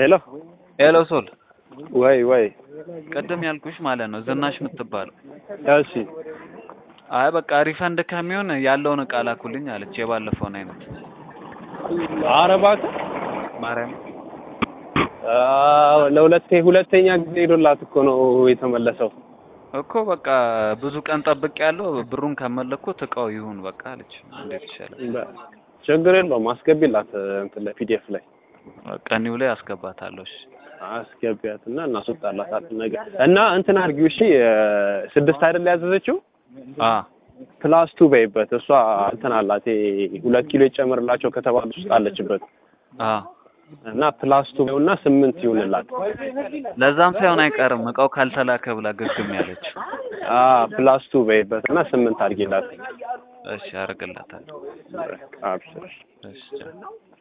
ሄሎ ሄሎ ሶል ወይ ወይ ቅድም ያልኩሽ ማለት ነው ዝናሽ የምትባለው እሺ አይ በቃ ሪፈንድ ከሚሆን ያለውን እቃ ላኩልኝ አለች የባለፈውን አይነት ኧረ እባክህ ማርያም አዎ፣ ለሁለቴ ሁለተኛ ጊዜ ሄዶላት እኮ ነው የተመለሰው እኮ በቃ ብዙ ቀን ጠብቅ ያለው ብሩን ከመለኩት እቃው ይሁን በቃ አለች እንዴት ይሻላል በ- ችግር የለውም አስገቢላት እንትን ላይ ፒዲኤፍ ላይ በቃ ኒው ላይ አስገባታለሁ እሺ አስገቢያት እና እናስወጣላት ነገር እና እንትን አድርጊው እሺ ስድስት አይደል ያዘዘችው አ ፕላስ ቱ በይበት እሷ እንትን አላት ይሄ ሁለት ኪሎ ይጨምርላቸው ከተባሉት ውስጥ አለችበት አ እና ፕላስ ቱ እና ስምንት ይሁንላት ለዛም ሳይሆን አይቀርም እቃው ካልተላከ ብላ ግግም ያለች አ ፕላስ ቱ በይበት እና ስምንት አድርጊላት እሺ አደርግላታለሁ አብሽር እሺ ቻው።